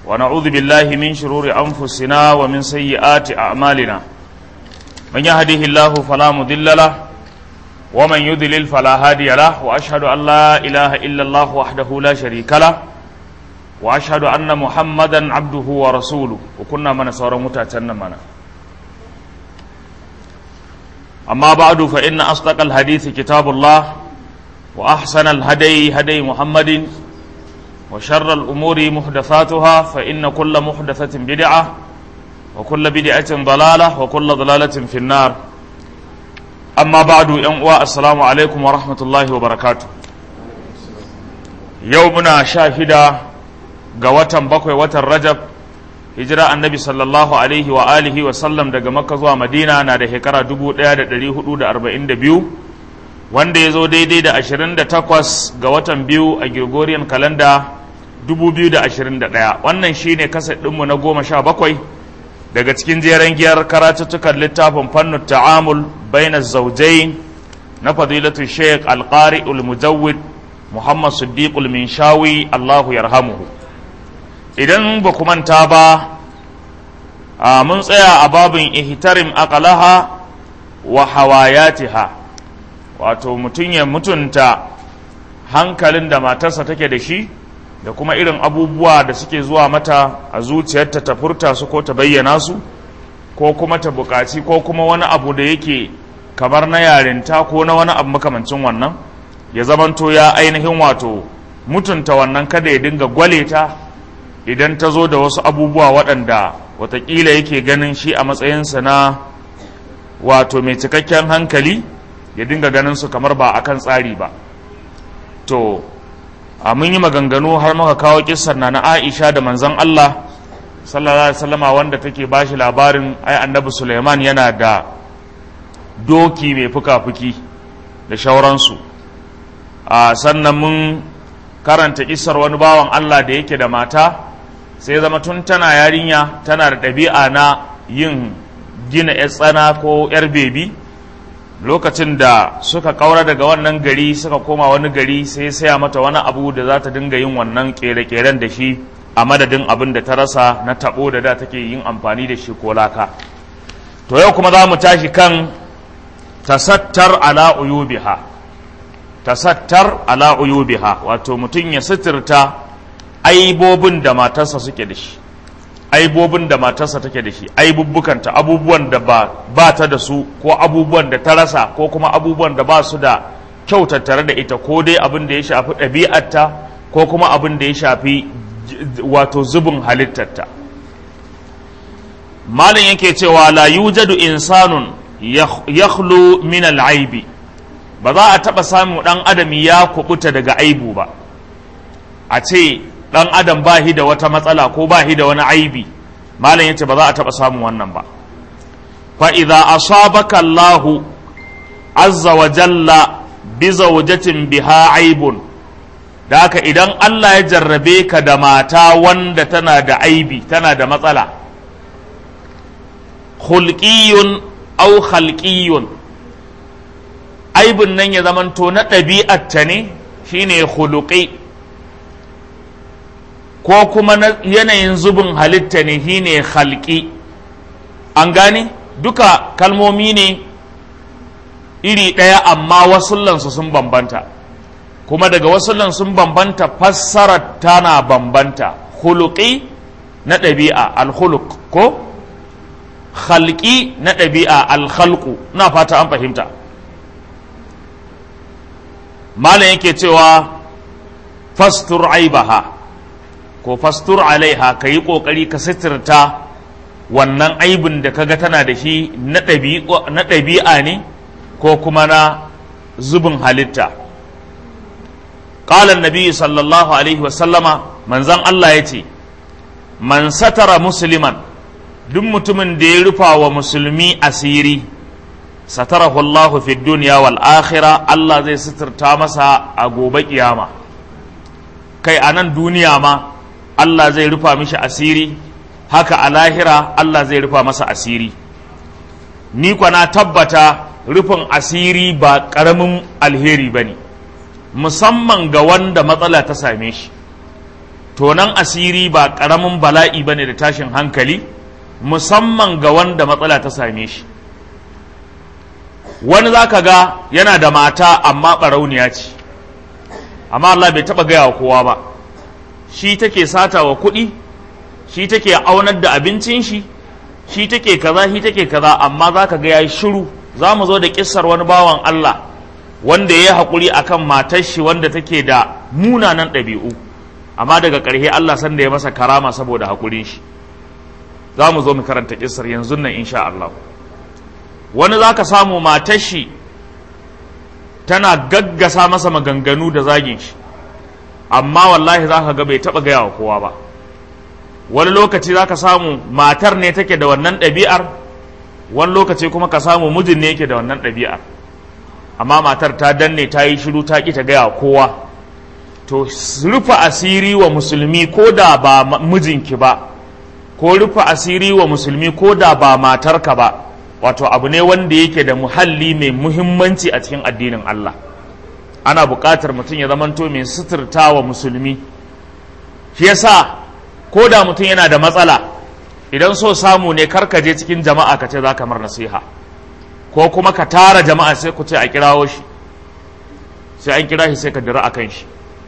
ونعوذ بالله من شرور أنفسنا ومن سيئات أعمالنا من يهده الله فلا مضل له ومن يضلل فلا هادي له وأشهد أن لا إله إلا الله وحده لا شريك له وأشهد أن محمدا عبده ورسوله وكنا من صار متأتنا منا أما بعد فإن أصدق الحديث كتاب الله وأحسن الهدي هدي محمد وشر الأمور محدثاتها فإن كل محدثة بدعة وكل بدعة ضلالة وكل ضلالة في النار أما بعد ينقوى السلام عليكم ورحمة الله وبركاته يومنا شاهدة قوة بقوة وتر رجب hijira annabi sallallahu alaihi wa alihi wa sallam daga makka zuwa madina na da shekara 1442 wanda ya zo daidai da 28 ga watan biyu a gregorian kalanda 2021 wannan shine kasar ɗinmu na goma sha bakwai daga cikin jeren giyar karatuttukan littafin fannin ta'amul baina zaujai na fadilatu sheikh alƙari ulmujawid muhammad siddiq minshawi allahu yarhamuhu idan ba ku manta ba mun tsaya a babin ihtarim aqalaha wa hawayatiha wato mutum ya mutunta hankalin da matarsa take da shi da kuma irin abubuwa da suke zuwa mata a zuciyarta ta furta su ko ta bayyana su ko kuma ta bukaci ko kuma wani abu da yake kamar na yarinta ko na wani abu makamancin wannan ya zamanto ya ainihin wato mutunta wannan kada ya dinga gwale ta idan ta zo da wasu abubuwa waɗanda watakila yake ganin shi a matsayinsa na wato mai cikakken hankali ya dinga ganin su kamar ba a kan tsari ba to a mun yi maganganu har muka kawo kissar na na aisha da manzon allah sallallahu alaihi wasallama wanda take ba shi labarin ai annabi suleiman yana da doki mai fuka-fuki da shauransu a sannan mun karanta kissar wani bawan allah da yake da mata sai zama tun tana yarinya tana da ɗabi'a na yin gina 'yar tsana ko 'yar bebi lokacin da suka kaura daga wannan gari suka koma wani gari sai saya mata wani abu da za ta dinga yin wannan kere-keren da shi a madadin abin da ta rasa na tabo da da take yin amfani da shi ko laka to yau kuma za mu tashi kan tasattar ala uyubiha tasattar ala uyubiha wato mutum ya suturta aibobin da matarsa suke da shi aibobin da matarsa take da shi aibubbukanta abubuwan da ba, ba ta da su ko abubuwan da ta rasa ko kuma abubuwan da ba su da kyau tattare da ita ko dai abin da ya shafi ɗabi'arta ko kuma abin da ya shafi wato zubin halittarta malin yake cewa la yujadu insanun yakhlu min al'aibi ba za a taɓa samun ɗan adam ya kubuta daga aibu ba a ce dan adam ba da wata matsala ko ba da wani aibi malam yace ba za a taba samun wannan ba fa idza asabaka Allah azza wa jalla bi zawjatin biha aibun da haka idan Allah ya jarrabe ka da mata wanda tana da aibi tana da matsala khulqiyun aw khalqiyun aibun nan ya zamanto na ɗabi'atta ne shine khuluqi ko kuma na yanayin zubin halitta ne shi ne halki an gane duka kalmomi ne iri ɗaya amma wasullansu sun bambanta kuma daga wasullan sun bambanta fassarar tana bambanta huluki na ɗabi'a alhuluk ko halki na ɗabi'a alhalku na fata an fahimta malam yake cewa fastur aibaha ko fastur alaiha ka yi ƙoƙari ka sitirta wannan aibin da kaga tana da shi na ɗabi'a ne ko kuma na zubin halitta ƙalan nabi sallallahu alaihi wasallama manzan Allah ya ce man satara musulman duk mutumin da ya rufa wa musulmi asiri satarahu Allah fi duniya wal akhira Allah zai sitirta masa a gobe kiyama kai a nan duniya ma Allah zai rufa mishi asiri haka a lahira Allah zai rufa masa asiri ni na tabbata rufin asiri ba ƙaramin alheri ba ne musamman ga wanda matsala ta same shi tonan asiri ba ƙaramin bala'i ba ne da tashin hankali musamman ga wanda matsala ta same shi wani za ka ga yana da mata amma ɓarauniya ce amma Allah bai taɓa gaya wa kowa ba shi take sata wa kuɗi shi take aunar da abincin shi shi take kaza shi take kaza amma za ka ga ya yi shiru za mu zo da kissar wani bawan Allah wanda ya yi haƙuri akan matar shi wanda take da munanan ɗabi'u amma daga ƙarshe Allah sanda ya masa karama saboda haƙurin shi za mu zo mu karanta kissar yanzu nan insha Allah wani za ka samu matar shi tana gaggasa masa maganganu da zagin shi amma wallahi za ka ga bai taɓa gaya wa kowa ba wani lokaci za ka samu matar ne take da wannan ɗabi'ar wani lokaci kuma ka samu mijin ne yake da wannan ɗabi'ar amma matar ta danne ta yi shiru ta ƙi ta gaya wa kowa to rufe asiri wa musulmi ko da ba mijinki ba ko rufe asiri wa musulmi ko da ba matarka ba wato abu ne wanda yake da muhalli mai muhimmanci a cikin addinin Allah ana buƙatar mutum ya zamanto mai suturta wa musulmi shi yasa ko da mutum yana da matsala idan so samu ne karka je cikin jama'a ka ce za ka mar nasiha ko kuma ka tara jama'a sai ku ce a kirawo shi sai an kira shi sai ka dira a kan shi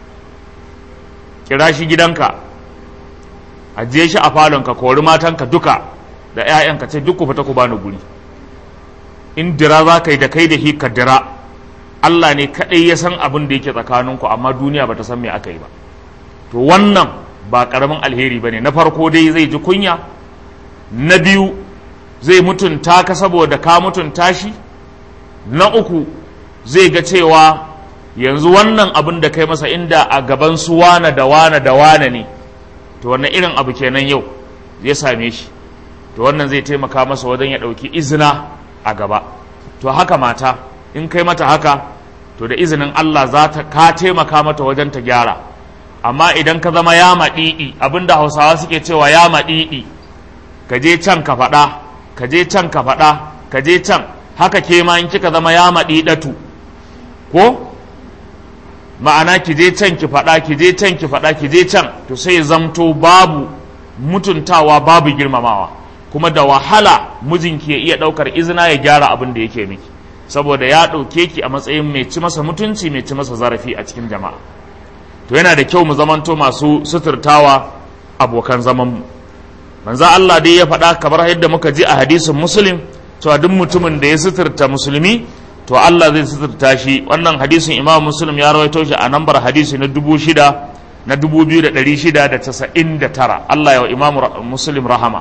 kira shi gidanka ajiye shi a falonka kori matanka duka da 'ya'yanka ce duk ku fita ku bani guri in dira za ka yi da kai da hi ka dira Allah ne kaɗai ya san abin da yake tsakaninku amma duniya ba ta san me aka yi ba to wannan ba ƙaramin alheri ba ne na farko dai zai ji kunya na biyu zai mutunta ka saboda ka mutunta shi na uku zai ga cewa yanzu wannan abin da kai masa inda a gaban su wane da wane da wane ne to wannan irin abu kenan yau zai same shi to wannan zai taimaka masa wajen ya ɗauki izina a gaba to haka mata in kai mata haka to da izinin Allah za ta ka taimaka mata wajen ta gyara amma idan ka zama ya maɗiɗi abinda hausawa suke cewa ya maɗiɗi ka je can ka faɗa ka je can ka faɗa ka je can haka ke ma in kika zama ya maɗiɗatu ko ma'ana ki je can ki faɗa ki je can ki faɗa ki je can to sai zamto babu mutuntawa babu girmamawa kuma da wahala mijinki ya iya ɗaukar izina ya gyara abin da yake miki saboda ya ɗauke ki a matsayin mai ci masa mutunci mai ci masa zarafi a cikin jama'a to yana da kyau mu zamanto masu suturtawa abokan zamanmu manzo Allah dai ya faɗa kamar yadda muka ji a hadisin muslim cewa duk mutumin da ya suturta musulmi to Allah zai suturta shi wannan hadisin imam muslim ya rawaito shi a nambar hadisi na dubu shida na dubu biyu da ɗari shida da casa'in da tara Allah ya wa imam muslim rahama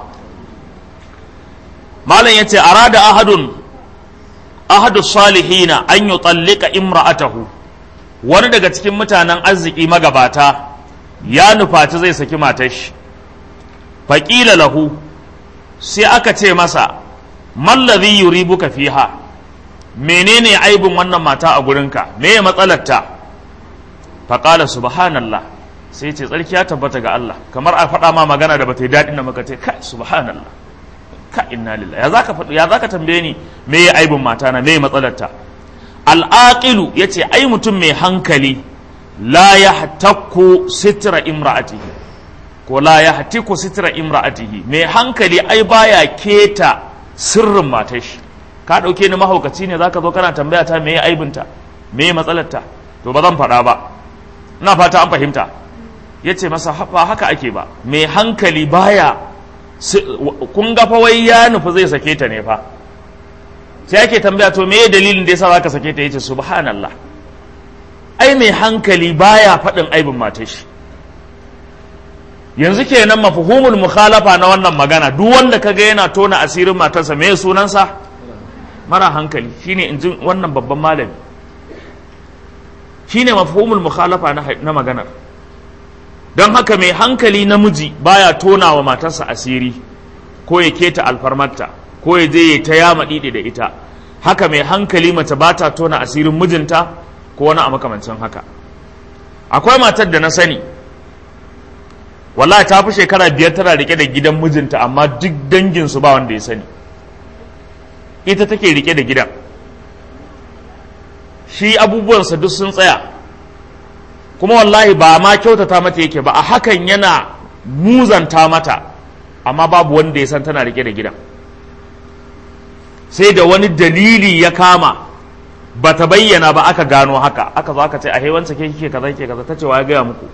malam ya ce arada ahadun ahadu salihina an yi tsallika imra'atahu wani daga cikin mutanen arziki magabata ya nufaci zai saki matar shi faƙila lahu sai aka ce masa mallazi yuribuka fiha menene aibin wannan mata a gurinka me ya matsalarta faƙala subhanallah sai ce tsarki ya tabbata ga Allah kamar a faɗa ma magana da bata yi daɗin da muka ce kai subhanallah ka inna lillahi ya zaka faɗi ya zaka tambaye ni me ya aibin mata na me ya matsalarta al'aqilu yace ai mutum mai hankali la yahtakku sitra imra'atihi ko la yahtiku sitra imra'atihi mai hankali ai baya keta sirrin matar shi ka dauke ni mahaukaci ne zaka zo kana tambaya ta me ya aibinta me ya matsalarta to ba zan faɗa ba ina fata an fahimta yace masa ba haka ake ba mai hankali baya kun ga fa wai ya nufi zai sake ta ne fa sai ake tambaya to meye dalilin da yasa zaka sake ta yace subhanallah ai mai hankali baya faɗin aibin matar shi yanzu kenan mafhumul mukhalafa na wannan magana duk wanda kaga yana tona asirin matarsa me sunansa mara hankali shine in ji wannan babban malami shine mafhumul mukhalafa na maganar don haka mai hankali namiji baya tona wa matarsa asiri ko ya keta alfarmarta ko ya je ya ta yama ɗiɗi da ita haka mai hankali mace ba ta tona asirin mijinta ko wani a makamancin haka akwai matar da na sani wallahi ta fi shekara biyar tana rike da gidan mijinta amma duk danginsu ba wanda ya sani ita take rike da gidan shi abubuwansa duk sun tsaya kuma wallahi ba ma kyautata mata yake ba a hakan yana muzanta mata amma babu wanda ya san tana rike da gidan sai da wani dalili ya kama ba ta bayyana ba aka gano haka aka zo aka ce a hewansa ke kike kaza ke kaza ta ce wa ya gaya muku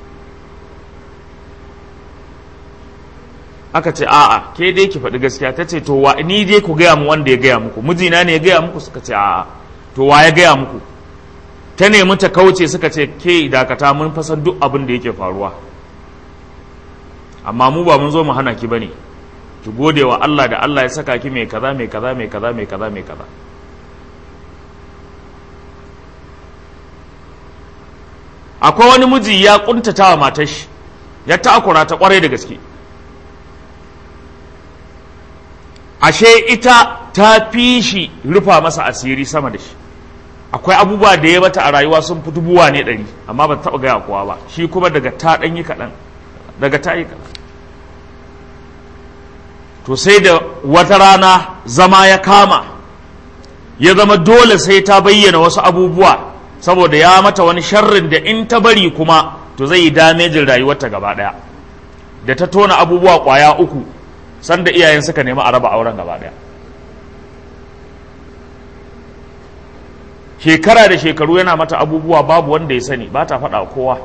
aka ce a'a ke dai ki faɗi gaskiya ta ce to wa ni dai ku gaya mu wanda ya gaya muku mijina ne ya gaya muku suka ce a'a to wa ya gaya muku ta nemi ta kauce suka ce ke dakata mun fasan duk abin da yake faruwa amma mu ba mun zo mu hana ki bane ki gode wa Allah da Allah ya saka ki mai kaza mai kaza mai kaza mai kaza mai kaza akwai wani miji ya kuntata wa matar shi ya takura ta kwarai da gaske ashe ita ta fi shi rufa masa asiri sama da shi akwai abubuwa da ya mata a rayuwa sun fi dubuwa ne ɗari amma ba ta taɓa gaya kowa ba shi kuma daga ta ɗan yi kaɗan daga ta yi kaɗan to sai da wata rana zama ya kama ya zama dole sai ta bayyana wasu abubuwa saboda ya mata wani sharrin da in ta bari kuma to zai yi damejin rayuwarta gaba ɗaya da ta tona abubuwa ƙwaya uku sanda iyayen suka nemi a raba auren gaba ɗaya shekara da shekaru yana mata abubuwa babu wanda ya sani ba ta faɗa kowa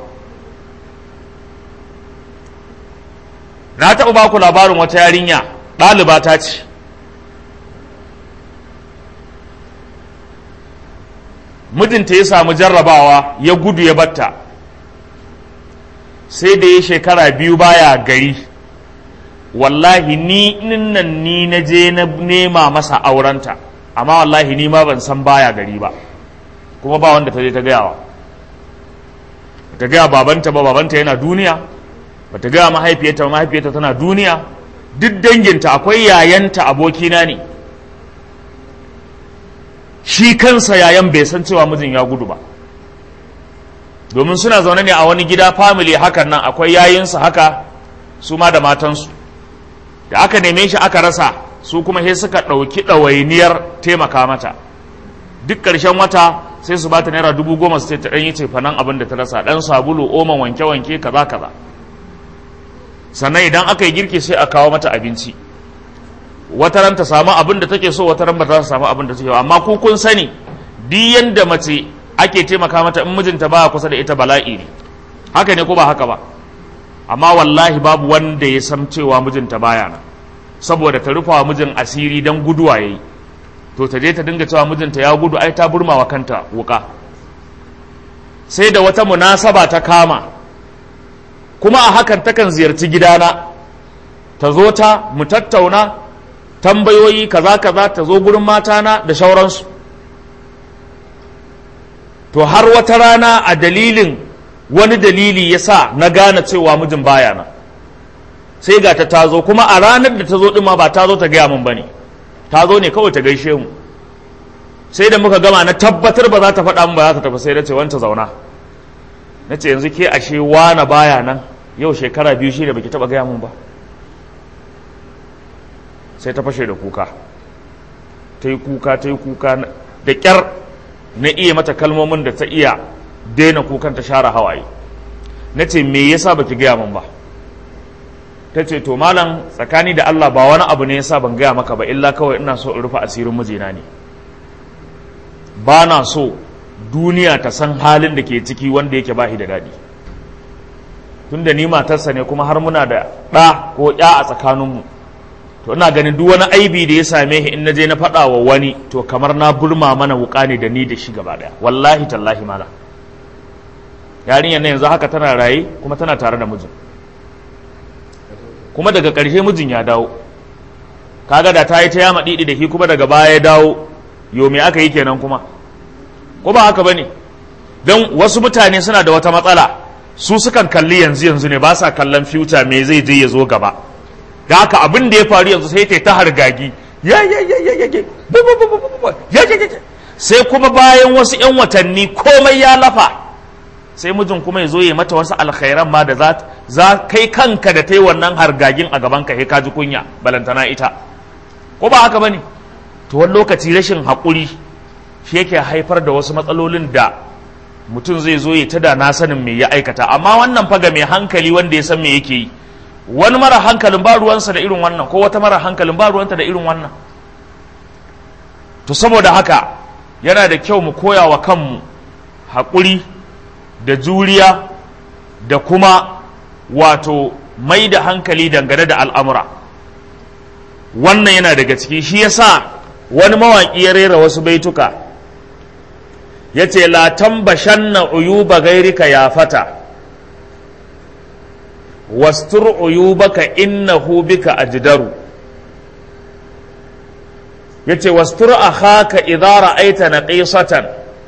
na taɓa baku labarin wata yarinya ɗaliba ta ce mijinta ya samu jarrabawa ya gudu ya batta sai da ya shekara biyu baya gari wallahi ni nan ni na je na nema masa aurenta amma wallahi ni ma ban san baya gari ba kuma ba wanda ta je ta gayawa ta gaya babanta ba babanta yana duniya ba ta gaya mahaifiyarta mahaifiyarta tana duniya duk danginta akwai yayanta abokina ne shi kansa yayan bai san cewa mijin ya gudu ba domin suna zaune ne a wani gida family hakan nan akwai yayinsa haka su ma da matansu da aka neme shi aka rasa su kuma sai suka ɗauki ɗawainiyar taimaka mata duk ƙarshen wata sai su bata naira dubu goma su ce ta ɗan yi cefanen abin da ta rasa ɗan sabulu oman wanke-wanke kaza kaza sannan idan aka yi girki sai a kawo mata abinci wata ran ta samu abin da take so wata ran ba za ta samu abin da take amma ku kun sani duk yanda mace ake taimaka mata in mijinta baya kusa da ita bala'i ne haka ne ko ba haka ba amma wallahi babu wanda ya san cewa mijinta baya nan saboda ta rufa wa mijin asiri dan guduwa yayi to ta je ta dinga cewa mijinta ya gudu ai ta burma wa kanta wuka sai da wata munasaba ta kama kuma a hakan takan ziyarci gidana ta zo ta mu tattauna tambayoyi kaza kaza ta zo gurin matana da shauransu to har wata rana a dalilin wani dalili ya sa na gane cewa mijin baya na sai ga ta tazo kuma a ranar da ta zo ɗin ma ba ta zo ta gaya min ba ne ta zo ne kawai ta gaishe mu sai da muka gama na tabbatar ba za ta faɗa min ba za ta tafi sai na ce wanta zauna na ce yanzu ke ashe wana baya nan yau shekara biyu shi da baki taɓa gaya min ba sai ta fashe da kuka ta yi kuka ta yi kuka da ƙyar na iya mata kalmomin da ta iya daina kukan ta share hawaye na ce me yasa baki gaya min ba ta ce to malam tsakani da Allah ba wani abu ne yasa ban gaya maka ba illa kawai ina so in rufe asirin mijina ne ba na so duniya ta san halin da ke ciki wanda yake bahi da daɗi tun da ni matarsa ne kuma har muna da ɗa ko ya a tsakaninmu to ina ganin duk wani aibi da ya same shi in na je na faɗa wa wani to kamar na burma mana wuƙa ne da ni da shi gaba ɗaya wallahi tallahi mala yarinyar na yanzu haka tana raye kuma tana tare da mijin kuma daga ƙarshe mijin ya dawo kaga da ta yi ta yama ɗiɗi da shi kuma daga baya ya dawo yo me aka yi kenan kuma ko ba haka bane don wasu mutane suna da wata matsala su sukan kalli yanzu yanzu ne ba sa kallon future me zai je ya zo gaba da haka abin da ya faru yanzu sai ta ta hargagi ya ya ya ya ya ya ya ya sai kuma bayan wasu yan watanni komai ya lafa sai mijin kuma ya zo ya mata wasu alkhairan ma da za kai kanka da ta yi wannan hargagin a gaban ka ka ji kunya balantana ita ko ba haka bane to wani lokaci rashin haƙuri shi yake haifar da wasu matsalolin da mutum zai zo ya tada na sanin me ya aikata amma wannan faga mai hankali wanda ya san me yake yi wani mara hankalin ba ruwansa da irin wannan ko wata mara hankalin ba ruwanta da irin wannan to saboda haka yana da kyau mu koya wa kanmu haƙuri da juriya da kuma wato mai da hankali dangane da al'amura wannan yana daga ciki shi yasa wani mawaƙi ya rera wasu baituka ya ce la tambashanna uyuba gairika ya fata wastur uyubaka innahu bika ajdaru yace wastur akhaka idza ra'aita naqisatan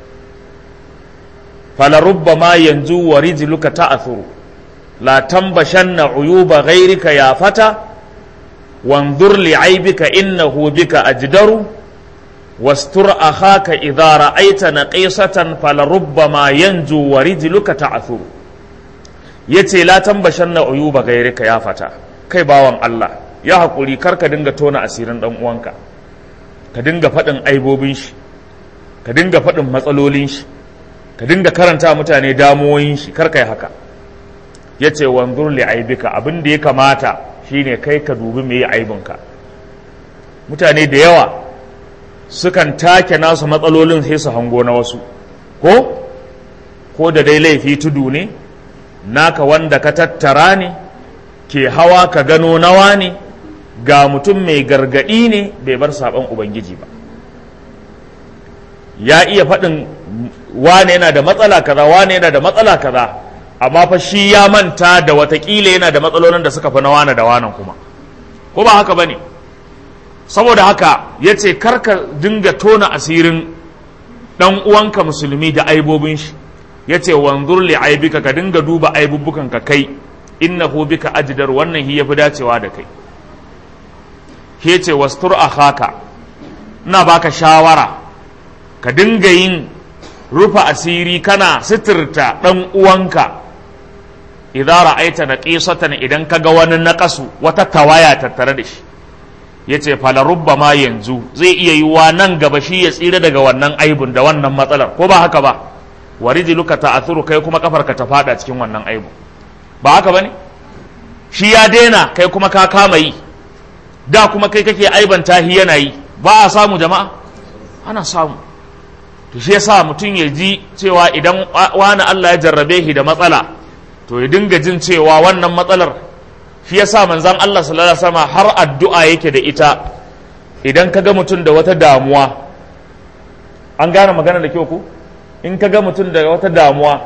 falarubbama yanzu wa rijluka ta'thuru la tambashanna uyuba ghayrika ya fata wanzur li'aibika innahu bika ajdaru wastur akhaka idza ra'aita naqisatan falarubbama yanzu wa rijluka ta'thuru yace la tambashanna uyuba ghayrika ya fata kai bawan Allah ya hakuri karka dinga tona asirin dan uwanka ka dinga faɗin aibobin shi ka dinga faɗin matsalolin shi ka dinga karanta mutane damuwoyin shi karka yi haka ya ce wanzur li aibika abin da ya kamata shine kai ka dubi me yi aibinka mutane da yawa sukan take nasu matsalolin sai su hango na wasu ko ko da dai laifi tudu ne naka wanda ka tattara ne ke hawa ka gano nawa ne ga mutum mai gargaɗi ne bai bar saɓon ubangiji ba ya iya faɗin wane yana da matsala kaza wane yana da matsala kaza amma fa shi ya manta da watakila yana da matsalolin da suka fi na wane da wanan kuma ko ba haka bane saboda haka ya ce karka dinga tona asirin ɗan uwanka musulmi da aibobin shi ya ce wanzur li aibika ka dinga duba aibubbukan ka kai innahu bika ajdar wannan hi yafi dacewa da kai ke ce wastur akhaka ina baka shawara ka dinga yin rufa asiri kana sitirta ɗan uwanka idan ra'aita na ƙisatan idan ka ga wani naƙasu wata tawaya tattare da shi ya ce falarubba ma yanzu zai iya yiwuwa nan gaba shi ya tsira daga wannan aibun da wannan matsalar ko ba haka ba warijiluka ta'athuru kai kuma kafarka ta fada cikin wannan aibu ba haka bane shi ya daina kai kuma ka kama yi da kuma kai kake aibanta hi yana yi ba a samu jama'a ana samu to shi yasa mutum ya ji cewa idan wani Allah ya jarrabe shi da matsala to ya dinga jin cewa wannan matsalar shi yasa manzon Allah sallallahu alaihi wasallam har addu'a yake da ita idan ka ga mutum da wata damuwa an gane magana da kyau ku in ka ga mutum da wata damuwa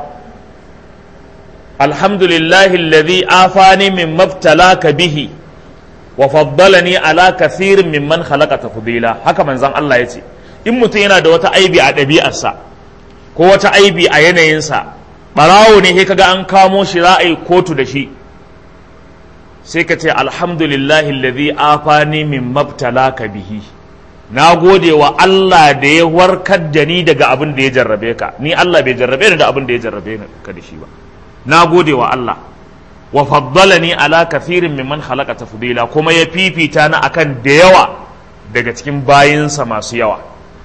alhamdulillahi alladhi afani min mabtalaka bihi wa faddalani ala kathirin mimman khalaqa tafdila haka manzon Allah yace in mutum yana da wata aibi a ɗabi'arsa ko wata aibi a yanayinsa ɓarawo ne sai kaga an kamo shi za a yi kotu da shi sai ka ce alhamdulillahi alladhi afani min mabtalaka bihi na gode wa Allah da ya warkar da ni daga abin da ya jarrabe ka ni Allah bai jarrabe ni da abin da ya jarrabe ka da shi ba na gode wa Allah wa faddalani ala kathirin mimman khalaqa tafdila kuma ya fifita na akan da yawa daga cikin bayinsa masu yawa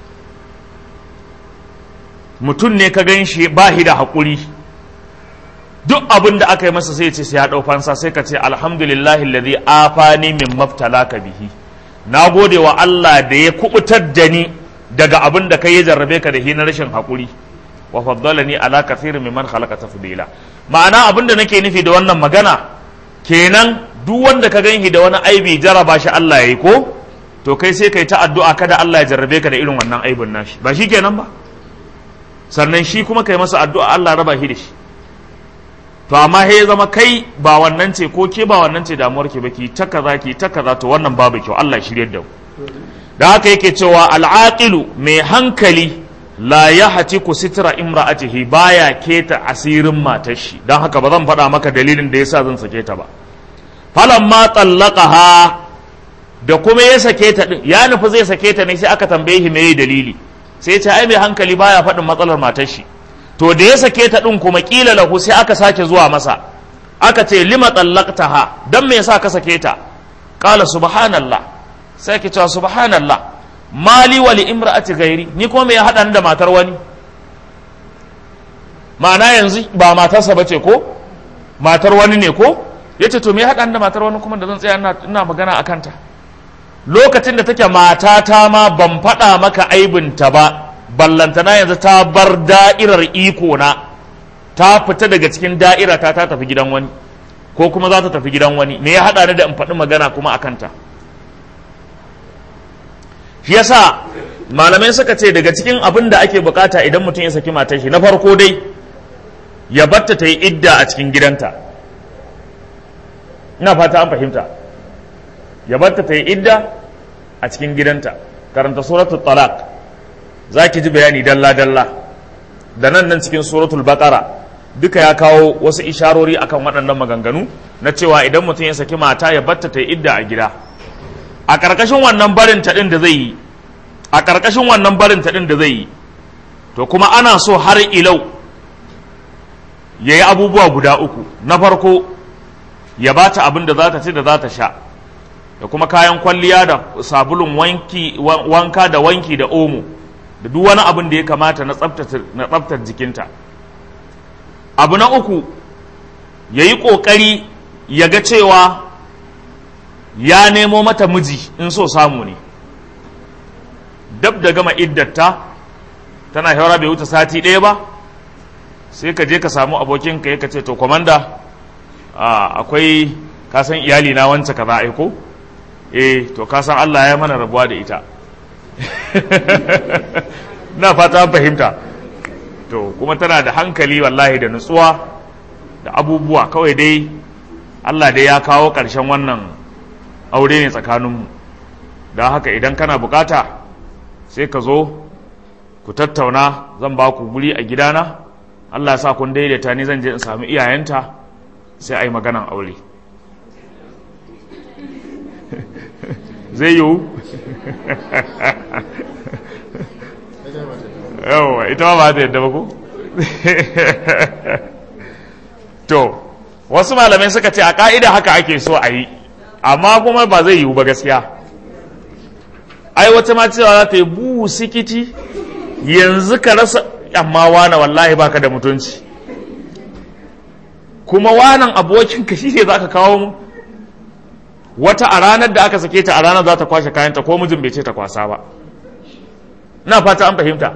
mutum ne ka gan shi ba shi da haƙuri duk abin da aka yi masa sai ce sai ya ɗau fansa sai ka ce alhamdulillahi alladhi afani min mabtalaka bihi na gode wa Allah da ya kubutar da ni daga abin da kai ya jarrabe ka da shi na rashin haƙuri wa faddalani ala kathirin mimman khalaqa tafdila ma'ana abin da nake nufi da wannan magana kenan duk wanda ka ganshi da wani aibi jaraba shi Allah yayi ko to kai sai kai ta addu'a kada Allah ya jarrabe ka da irin wannan aibin nashi ba shi kenan ba sannan shi kuma kai masa addu'a Allah raba shi da shi to amma he zama kai ba wannan ce ko ke ba wannan ce damuwar ke ba ki ta kaza ki ta kaza to wannan babu kyau Allah shiryar da ku da haka yake cewa al'aqilu mai hankali la ya hati ku sitira imra'atihi baya keta asirin matar shi don haka ba zan faɗa maka dalilin da yasa zan sake ta ba falan ma tsallaqaha da kuma ya sake ta din ya nufi zai sake ta ne sai aka tambaye shi meye dalili sai ce ai mai hankali baya faɗin matsalar matar shi to da ya sake ta din kuma kila lahu sai aka sake zuwa masa aka ce lima tsallaqtaha dan me yasa ka sake ta qala subhanallah sai ke cewa subhanallah mali wa li imra'ati gairi ni kuma me ya hada da matar wani ma'ana yanzu ba matarsa ba ce ko matar wani ne ko ya ce to me haɗa da matar wani kuma da zan tsaya ina magana a kanta lokacin da take matata ma ban faɗa maka aibinta ba ballantana yanzu ta bar da'irar iko na ta fita daga cikin da'ira ta ta tafi gidan wani ko kuma za ta tafi gidan wani me ya haɗa ni da in faɗi magana kuma a kanta shi yasa malamai suka ce daga cikin abin da ake bukata idan mutum ya saki matar shi na farko dai ya batta ta yi idda a cikin gidanta ina fata an fahimta ya batta ta yi idda a cikin gidanta karanta suratul talaq za ki ji bayani dalla-dalla da nan nan cikin suratul baqara duka ya kawo wasu isharori akan waɗannan maganganu na cewa idan mutum ya saki mata ya batta ta yi idda a gida a ƙarƙashin wannan barin ta ɗin da zai yi a ƙarƙashin wannan barin ta ɗin da zai yi to kuma ana so har ilau ya yi abubuwa guda uku na farko ya ba ta abin da za ta ci da za ta sha da kuma kayan kwalliya da sabulun wanka da wanki da omo da duk wani abin da ya kamata na tsabtar jikinta abu na uku ya yi ƙoƙari ya ga cewa ya nemo mata miji in so samu ne dab da gama iddata tana shawara bai wuce sati ɗaya ba sai ka je ka samu abokinka ya ce to kwamanda akwai kasan iyali na wance ka za aiko eh to kasan Allah ya mana rabuwa da ita na fata fahimta to kuma tana da hankali wallahi da nutsuwa da abubuwa kawai dai Allah dai ya kawo ƙarshen wannan aure ne tsakaninmu don haka idan kana bukata sai ka zo ku tattauna zan ba ku guri a gidana Allah sa kun daidaita ni zan je in sami iyayenta sai a yi maganan aure zai yiwu yawa ita ma ba ta yadda ba ku to wasu malamai suka ce a ka'ida haka ake so a yi amma kuma ba zai yiwu ba gaskiya ai wata ma cewa za ta yi buhu sikiti yanzu ka rasa amma wane wallahi baka da mutunci kuma wanan abokinka shi ne za ka kawo mu wata a ranar da aka sake ta a ranar za ta kwashe kayanta ko mijin bai ce ta kwasa ba na fata an fahimta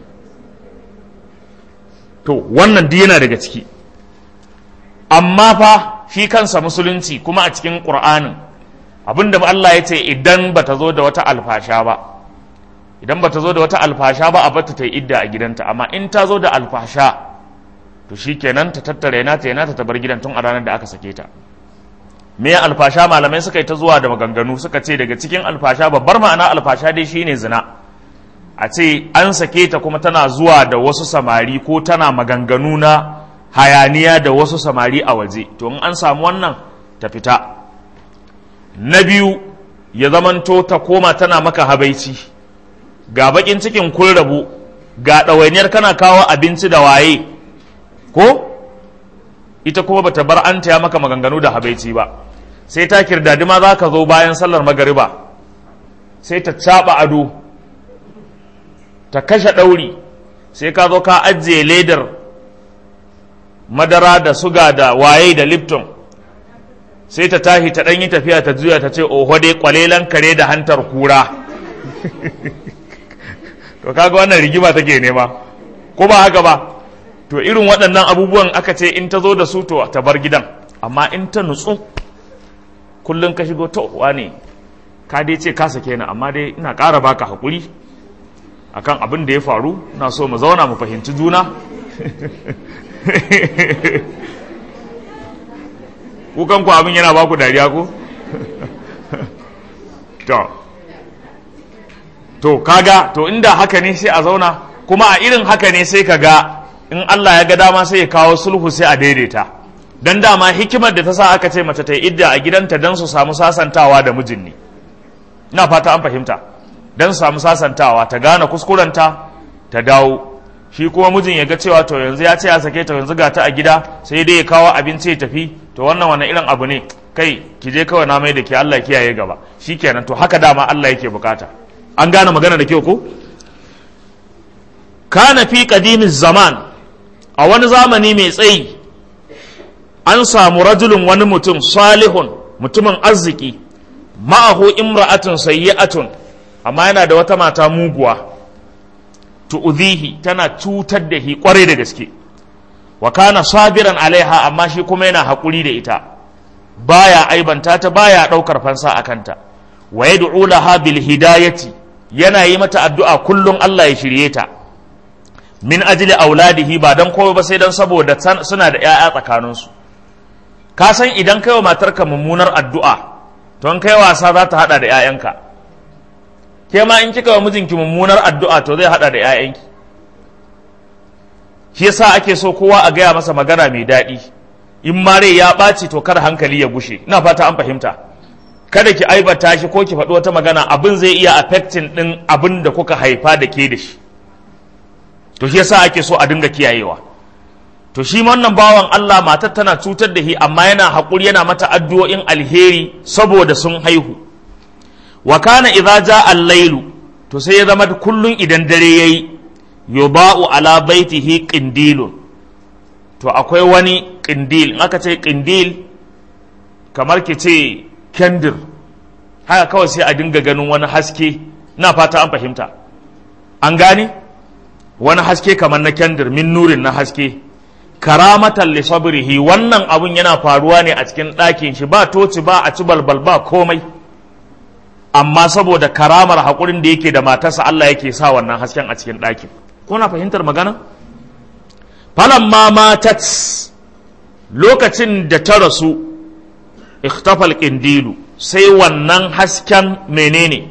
to wannan duk yana daga ciki amma fa shi kansa musulunci kuma a cikin ƙur'anin abinda Allah ya ce idan ba ta zo da wata alfasha ba idan ba ta zo da wata alfasha ba a bata ta yi idda a gidanta amma in ta zo da alfasha to shi kenan ta tattara yana ta yana ta bar gidan tun a ranar da aka sake ta me alfasha malamai suka yi ta zuwa da maganganu suka ce daga cikin alfasha babbar ma'ana alfasha dai shine zina a ce an sake ta kuma tana zuwa da wasu samari ko tana maganganu na hayaniya da wasu samari a waje to in an samu wannan ta fita na biyu ya zamanto ta koma tana maka habaici ga bakin cikin kun rabu ga ɗawainiyar kana kawo abinci da waye ko ita kuma bata bar an taya maka maganganu da habaici ba sai ta kirdadi ma za ka zo bayan sallar magariba sai ta caɓa ado ta kashe ɗauri sai ka zo ka ajiye ledar madara da suga da waye da lipton sai ta tashi ta ɗanyi tafiya ta juya ta ce oho dai kwalelan kare da hantar kura to kaga wannan rigima take nema ko ba haka ba to irin waɗannan abubuwan aka ce in ta zo da su to ta bar gidan amma in ta nutsu kullum ka shigo to wane ka dai ce ka sake ni amma dai ina ƙara baka haƙuri akan abin da ya faru na so mu zauna mu fahimci juna kukan ku abin yana baku dariya ko to to kaga to inda haka ne sai a zauna kuma a irin haka ne sai ka ga in Allah ya ga dama sai ya kawo sulhu sai a daidaita dan dama hikimar da ta sa aka ce mace ta yi idda a gidanta dan su samu sasantawa da mijin ne ina fata an fahimta dan su samu sasantawa ta gane kuskurenta ta dawo shi kuma mijin ya ga cewa to yanzu ya ce ya sake ta yanzu ga ta a gida sai dai ya kawo abinci ya tafi to wannan wani irin abu ne kai ki je kawai na mai da ke Allah kiyaye gaba shikenan to haka dama Allah yake bukata an gane magana da kyau ko kana fi qadimiz zaman a a wani zamani mai tsayi an samu rajulun wani mutum salihun mutumin arziki ma'ahu imra'atun sayyi'atun amma yana da wata mata muguwa tu'udhihi tana cutar da shi kwarai da gaske wa kana sabiran alaiha amma shi kuma yana haƙuri da ita baya aibanta ta baya ɗaukar fansa a kanta wa yad'u laha bil hidayati yana yi mata addu'a kullum Allah ya shirye ta min ajli auladihi ba dan kowa ba sai dan saboda suna da ƴaƴa tsakaninsu ka san idan kai wa matarka mummunar addu'a to in kai wasa za ta hada da ƴaƴanka ke ma in kika wa mijinki mummunar addu'a to zai hada da ƴaƴanki shi yasa ake so kowa a gaya masa magana mai daɗi in ma rai ya ɓaci to kar hankali ya gushe ina fata an fahimta kada ki aibata shi ko ki faɗi wata magana abin zai iya affecting ɗin abin da kuka haifa da ke da shi to shi yasa ake so a dinga kiyayewa to shi wannan bawan Allah matar tana cutar da shi amma yana haƙuri yana mata addu'o'in alheri saboda sun haihu wa kana idza jaa al-lailu to sai ya zama kullun idan dare yayi yuba'u ala baitihi qindilun to akwai wani qindil in aka ce qindil kamar ki ce kendir haka kawai sai a dinga ganin wani haske na fata an fahimta an gane wani haske kamar na kendir min nurin na haske karamatan li sabrihi wannan abun yana faruwa ne a cikin ɗakin shi ba toci ba a ci balbal ba komai amma saboda karamar haƙurin da yake da matarsa Allah yake sa wannan hasken a cikin ɗakin kuna fahimtar magana falamma matat lokacin da ta rasu ikhtafal qindilu sai wannan hasken menene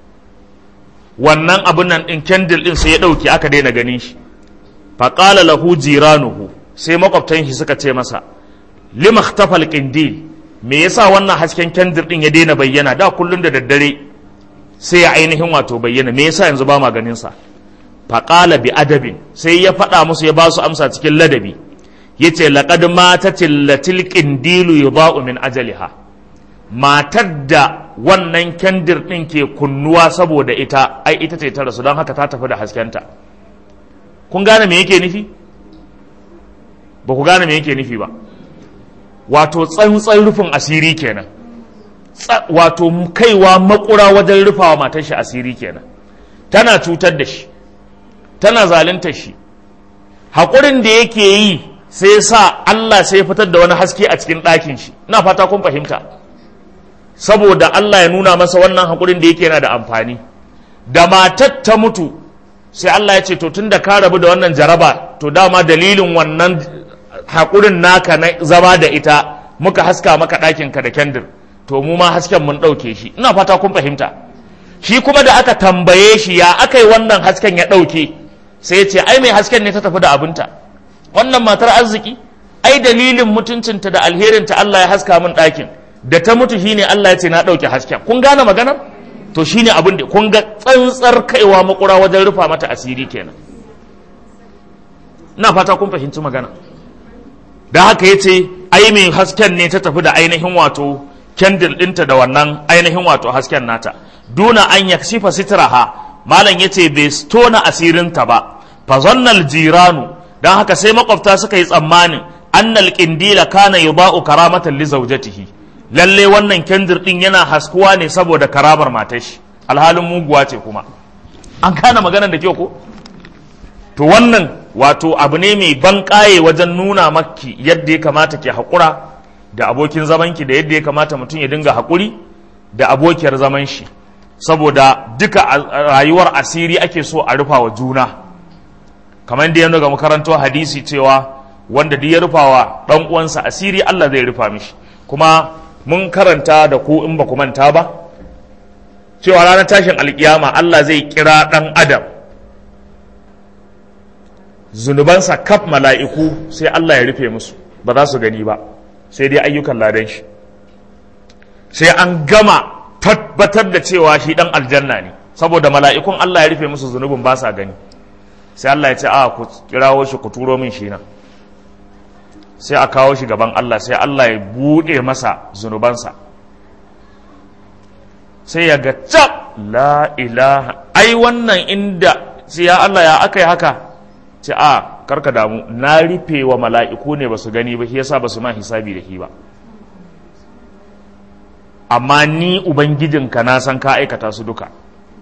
wannan abun nan din candle din sai ya dauke aka daina ganin shi faqala lahu jiranuhu sai makwabtan shi suka ce masa lima ikhtafal qindil me yasa wannan hasken candle din ya daina bayyana da kullun da daddare sai ya ainihin wato bayyana me yasa yanzu ba ma ganin sa faqala bi adabin sai ya faɗa musu ya ba su amsa cikin ladabi yace laqad matatil latil qindilu yudau min ajaliha matar da wannan kendir din ke kunnuwa saboda ita ai ita ce ta rasu don haka ta tafi da haskenta kun gane me yake nufi ba ku gane me yake nufi ba wato tsantsan rufin asiri kenan wato kaiwa makura wajen rufawa matar shi asiri kenan tana cutar da shi tana zalunta shi haƙurin da yake yi sai sa Allah sai ya fitar da wani haske a cikin ɗakin shi ina fata kun fahimta saboda Allah ya nuna masa wannan haƙurin da yake yana da amfani da matar ta mutu sai Allah ya ce to tun da ka rabu da wannan jaraba to dama dalilin wannan haƙurin naka na zama da ita muka haska maka ɗakinka da kendir to mu ma hasken mun ɗauke shi ina fata kun fahimta shi kuma da aka tambaye shi ya aka yi wannan hasken ya ɗauke sai ya ce ai mai hasken ne ta tafi da abinta wannan matar arziki ai dalilin mutuncinta da alherinta Allah ya haska min ɗakin da ta mutu shine Allah ya ce na ɗauke hasken kun gane maganar to shine abin da kun ga tsantsar kaiwa makura wajen rufa mata asiri kenan ina fata kun fahimci magana da haka ya ce ai mai hasken ne ta tafi da ainihin wato kendil ɗinta da wannan ainihin wato hasken nata duna an yaksifa sitraha malam ya ce bai tona asirinta ba fa zannal jiranu don haka sai makwabta suka yi tsammanin annal qindila kana yuba'u karamatan li zawjatihi lalle wannan kendir din yana haskuwa ne saboda karamar matar shi alhalin muguwa ce kuma an kana maganar da kyau ko to wannan wato abu ne mai ban kaye wajen nuna maki yadda ya kamata ke haƙura da abokin zamanki da yadda ya kamata mutum ya dinga haƙuri da abokiyar zaman shi saboda duka rayuwar asiri ake so a rufa wa juna kamar da ya ga makarantar hadisi cewa wanda duk ya rufa wa ɗan uwansa asiri Allah zai rufa mishi kuma mun karanta da ku in ba ku manta ba cewa ranar tashin alkiyama Allah zai kira ɗan adam zunubansa kaf mala'iku sai Allah ya rufe musu ba za su gani ba sai dai ayyukan ladan shi sai an gama tabbatar da cewa shi ɗan aljanna ne saboda mala'ikun Allah ya rufe musu zunubin ba sa gani sai Allah ya ce a ku kirawo shi ku turo min shi nan sai a kawo shi gaban Allah sai Allah ya buɗe masa zunubansa sai ya ga cap la ilaha ai wannan inda sai ya Allah ya aka yi haka ce a karka damu na rufe wa mala'iku ne ba su gani ba shi yasa ba su ma hisabi da shi ba amma ni ubangijinka na san ka aikata su duka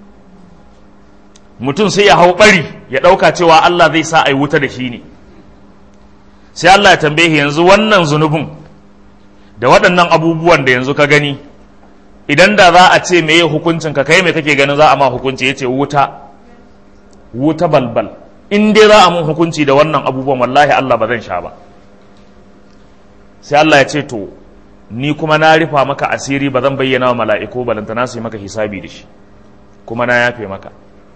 mutum sai ya hau bari ya ɗauka cewa Allah zai sa a yi wuta da shi ne sai Allah ya tambaye yanzu wannan zunubin da waɗannan abubuwan da yanzu ka gani idan da za a ce meye hukuncin ka kai me kake ganin za a ma hukunci ya ce wuta wuta balbal in dai za a mun hukunci da wannan abubuwan wallahi Allah ba zan sha ba sai Allah ya ce to ni kuma na rufa maka asiri ba zan bayyana wa mala'iku balantana su yi maka hisabi da shi kuma na yafe maka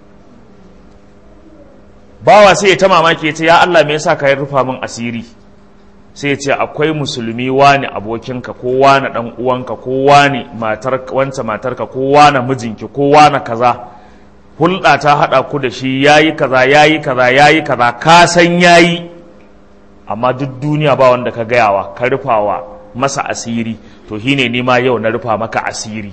bawa sai ya ta mamaki ya ce ya Allah me yasa ka yi rufa min asiri sai ya ce akwai musulmi wani abokinka ko wani dan uwanka ko wani matar wance matarka ko wani mijinki ko wani kaza hulɗa ta haɗa ku da shi yayi kaza yayi kaza yayi kaza ka san yayi amma duk duniya ba wanda ka gayawa ka rufawa masa asiri to shine ni ma yau na rufa maka asiri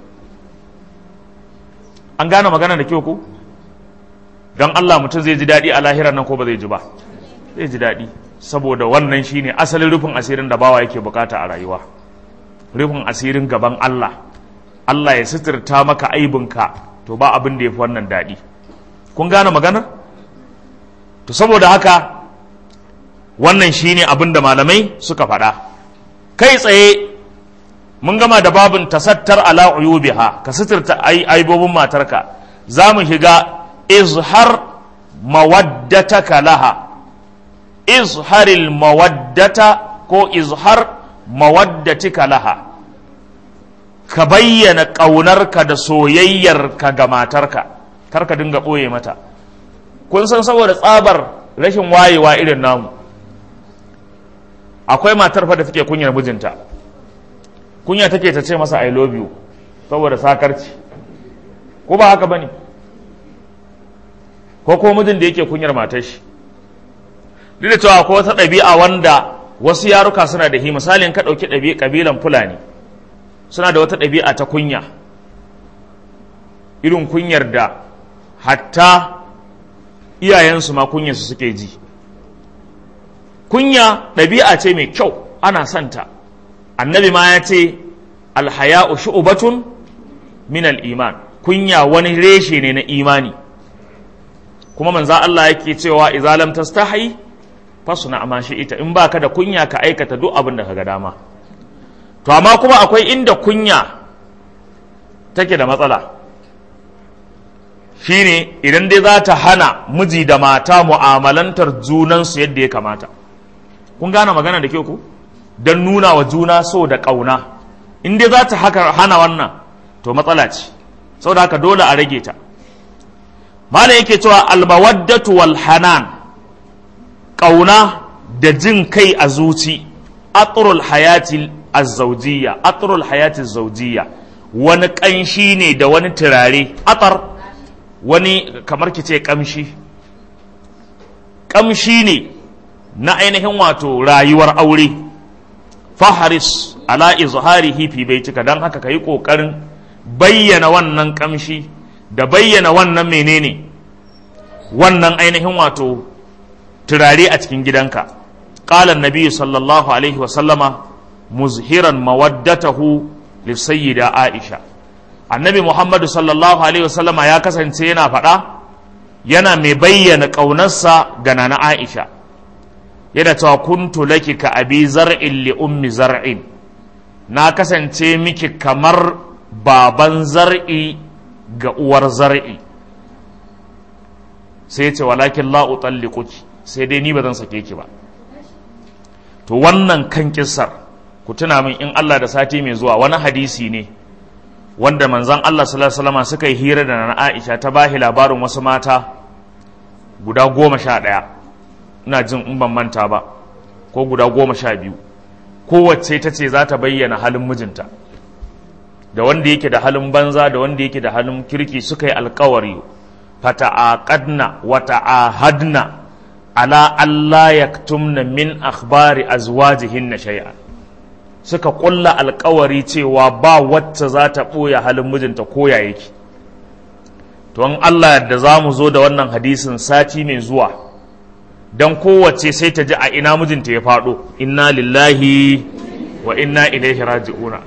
an gane magana da kyau ko don Allah mutum zai ji daɗi a lahira nan ko ba zai ji ba zai ji daɗi saboda wannan shine asalin rufin asirin da bawa yake bukata a rayuwa rufin asirin gaban Allah Allah ya sitirta maka aibinka to ba abin da ya fi wannan daɗi kun gane maganar to saboda haka wannan shine abin da malamai suka faɗa kai tsaye mun gama da babin tasattar ala uyubiha ka sitirta aibobin matarka za mu shiga izhar mawaddataka laha izharil mawaddata ko izhar mawaddatika laha ka bayyana ƙaunarka da soyayyarka ga matarka kar ka dinga ɓoye mata kun san saboda tsabar rashin wayewa irin namu akwai matar fa da take kunyar mijinta kunya take ta ce masa i love you saboda sakarci ko ba haka bane ko ko mijin da yake kunyar matar shi duk da cewa akwai wata ɗabi'a wanda wasu yaruka suna da hi misalin ka ɗauki ɗabi'a ƙabilan fulani suna da wata ɗabi'a ta kunya irin kunyar da hatta iyayensu ma kunyarsu suke ji kunya ɗabi'a ce mai kyau ana santa annabi ma ya ce alhaya'u shu'batun min al-iman kunya wani reshe ne na imani kuma manzo Allah yake cewa idza lam tastahi fasna ma ita in baka da kunya ka aikata duk abin da kaga dama to amma kuma akwai inda kunya take da matsala shine idan dai za ta hana miji da mata mu'amalantar junansu yadda ya kamata kun gane magana da ke ku don nuna wa juna so da ƙauna in dai za ta hana wannan to matsala ce saboda haka dole a rage ta malam yake cewa almawaddatu wal hanan ƙauna da jin kai a zuci atrul hayati azzawjiyya atrul hayati zawjiyya wani ƙanshi ne da wani turare atar wani kamar ki ce ƙamshi ƙamshi ne na ainihin wato rayuwar aure faharis ala izharihi fi baitika dan haka kayi kokarin bayyana wannan kamshi da bayyana wannan menene wannan ainihin wato turare a cikin gidanka qala annabi sallallahu alaihi wa sallama muzhiran mawaddatahu lisayyida aisha annabi muhammadu sallallahu alaihi wa sallama ya kasance yana faɗa yana mai bayyana ƙaunarsa ga nana aisha yana cewa kuntu laki ka abi zar'in li ummi zar'in na kasance miki kamar baban zar'i ga uwar zar'i sai ya ce walakin la utalliquki sai dai ni ba zan sake ki ba to wannan kan kissar ku tuna min in Allah da sati mai zuwa wani hadisi ne wanda manzon Allah sallallahu alaihi wasallam suka yi hira da na Aisha ta bahi labarin wasu mata guda goma sha ɗaya ina jin in ban manta ba ko guda goma sha biyu kowace ta ce za ta bayyana halin mijinta da wanda yake da halin banza da wanda yake da halin kirki suka yi alkawari fata'aqadna wa ta'ahadna ala Allah yaktumna min akhbari azwajihinna shay'an suka kulla alkawari cewa ba wacce za ta ɓoye halin mijinta ko ya yake to in Allah da za mu zo da wannan hadisin sati mai zuwa don kowace sai ta ji a ina mijinta ya faɗo inna lillahi wa inna ilaihi raji'una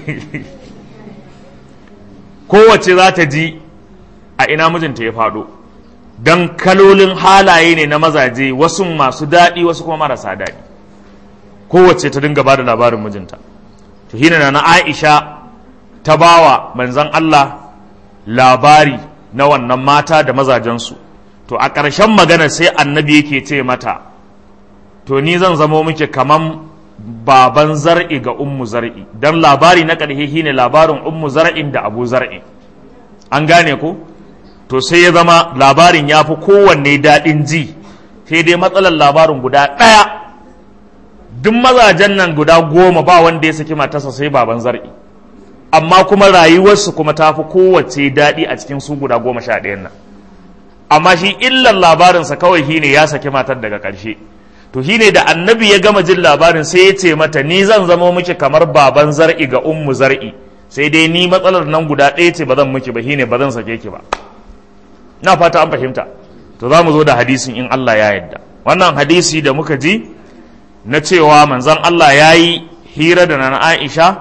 kowace za ta ji a ina mijinta ya faɗo don kalolin halaye ne na mazaje wasu masu daɗi wasu kuma marasa daɗi kowace ta dinga ba da labarin mijinta to hina na aisha ta bawa manzon Allah labari na wannan mata da mazajensu to a ƙarshen magana sai annabi yake ce mata to ni zan zamo muke kaman baban zar'i ga ummu zar'i dan labari na ƙarshe shine labarin ummu zar'in da abu zar'i an gane ko to sai ya zama labarin ya fi kowanne daɗin ji sai dai matsalar labarin guda ɗaya duk mazajen nan guda goma ba wanda ya saki matarsa sai baban zar'i amma kuma rayuwarsu kuma ta fi kowace daɗi a cikin su guda goma sha ɗayan nan amma shi illan labarinsa kawai shine ya saki matar daga ƙarshe to shine da annabi ya gama jin labarin sai ya ce mata ni zan zama miki kamar baban zar'i ga ummu zar'i sai dai ni matsalar nan guda ɗaya ce ba zan miki ba shine ba zan sake ki ba na fata an fahimta to za mu zo da hadisin in Allah ya yarda wannan hadisi da muka ji na cewa manzon Allah ya yi hira da nan Aisha